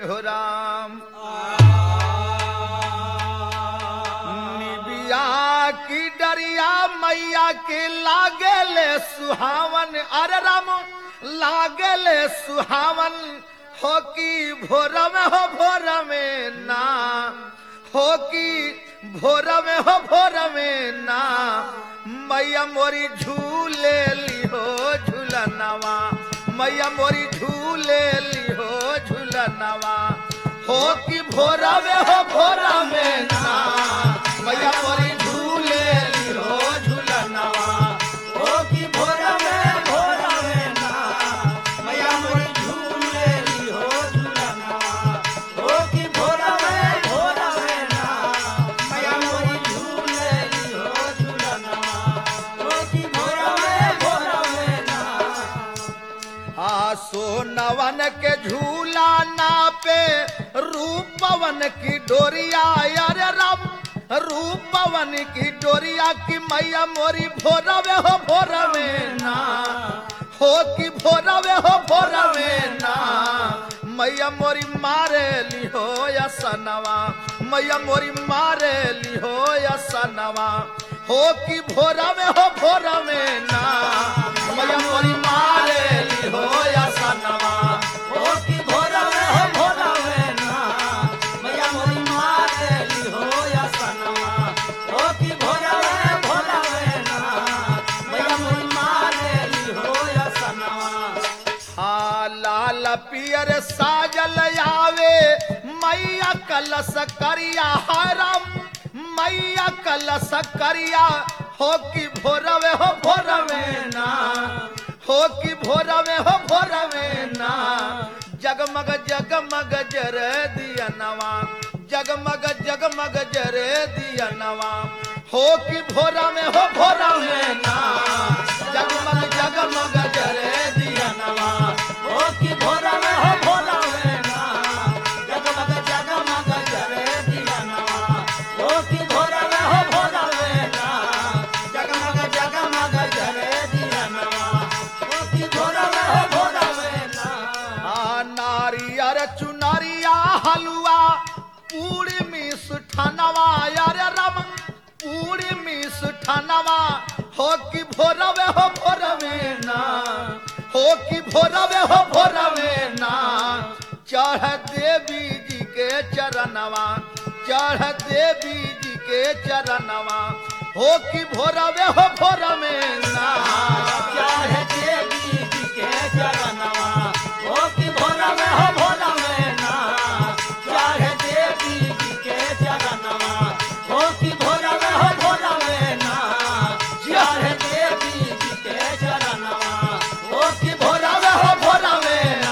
हो राम निबिया की डरिया मैया के लागेले सुहावन अरे राम लागेले सुहावन हो की भोर में हो भोर में ना हो की भोर में हो भोर में ना मैया मोरी झूले लिहो झूलनवा मैया मोरी झूले लिहो झूलनवा हो कि भोरा में हो भोरा में ना मैया मोरी झूले लिहो झूलनवा हो कि भोरा में भोरा में ना मैया मोरी झूले लिहो झूलनवा हो कि भोरा में भोरा में ना मैया मोरी झूले लिहो झूलनवा हो कि भोरा में भोरा में ना आ सोनवन के झूला नापे रूपवन की डोरिया यार राम रूपवन की डोरिया की मैया मोरी भोरवे हो भोरवे ना हो कि भोरवे हो भोरवे ना मैया मोरी मारे लिहो या सनवा मैया मोरी मारे लिहो या सनवा हो कि भोरवे हो भोरवे ना मैया मोरी मारे लिहो या सनवा हो कि भोरवे हो भोरवे ना मैया मोरी मारे लिहो या सनवा हो कि भोरवे भोरवे ना मैया मोरी मारे लिहो या सनवा आ लाल पियर साजल आवे मैया कलश करिया हरम मैया कलश करिया हो कि भोरवे हो भोरवे ना हो कि भोरवे हो भोरवे ना जगमग जगमग जर दिया नवा जगमग जगमग जर दिया नवा हो कि भोरा में हो भोरा में ना जगमग जगमग जर दिया नवा हो कि भोरा में हो भोरा में ना जगमग जगमग जर दिया नवा हो कि भोरा में हो भोरा में ना जगमग जगमग जर दिया नवा हो कि भोरा में हो भोरा में ना आ नारियर चुनरिया हलवा पूरी मिस ठनवा यार रम पूरी मिस ठनवा हो कि भोरवे हो भोरवे ना हो कि भोरवे हो भोरवे ना चढ़ देवी जी के चरणवा चढ़ देवी जी के चरणवा हो कि भोरवे हो भोरवे ना चढ़ देवी जी के चरणवा हो कि भोरवे हो भोरवे ना चढ़ देवी जी के चरणवा हो कि भोरवे हो भोरवे ना चढ़ देवी जी के चरणवा हो कि भोरवे हो भोरवे ना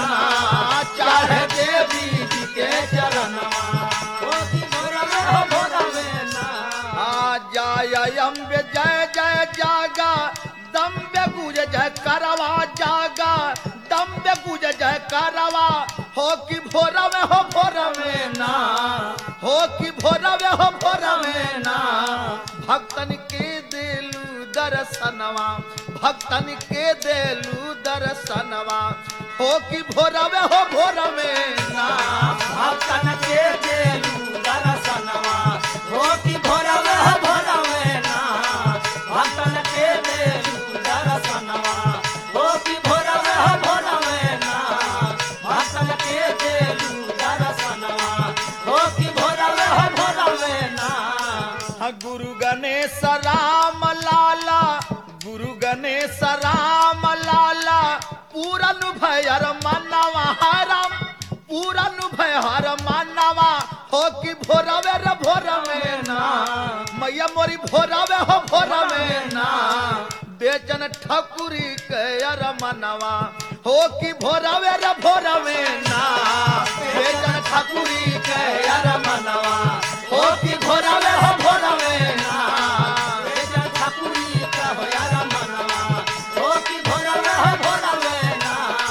चढ़ देवी जी के चरणवा हो कि भोरवे हो भोरवे ना आ जय अम्बे जय जय जागा दम्बे गुज जय करवा जागा दम्बे गुज जय करवा हो कि भोरवे हो भोरवे ना हो कि भोरवे हो भोरवे ना भक्तन के दिलू दर्शनवा भक्तन के दिलू दर्शनवा हो कि भोरवे हो भोरवे ना भक्तन के दिलू दर्शनवा हो कि भोरवे हो भोरवे ना भक्तन के दिलू दर्शनवा हो कि भोरवे हो भोरवे ना भक्तन के दिलू दर्शनवा हो कि भोरवे हो भोरवे ना गुरु गणेश राम लाला गुरु गणेश राम लाला पूरन भयर मनवा हरम पूरन भयर मनवा हो कि भोरवे रे भोरवे ना मैया मोरी भोरवे हो भोरवे ना बेचन ठकुरी के अर मनवा हो कि भोरवे रे भोरवे ना बेचन ठकुरी के अर मनवा हो कि भोरवे हो भोरवे ना बेचन ठकुरी के हो अर मनवा हो कि भोरवे हो भोरवे ना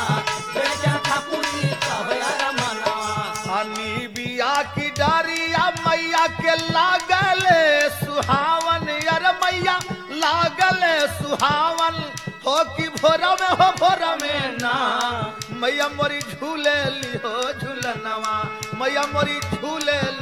बेचन ठकुरी के हो अर मनवा अनी बिया की डारिया मैया के लागले सुहावन यार मैया लागले सुहावन हो कि भोर में हो भोर में ना मैया मोरी झूले ली हो झूलनवा मैया मोरी झूले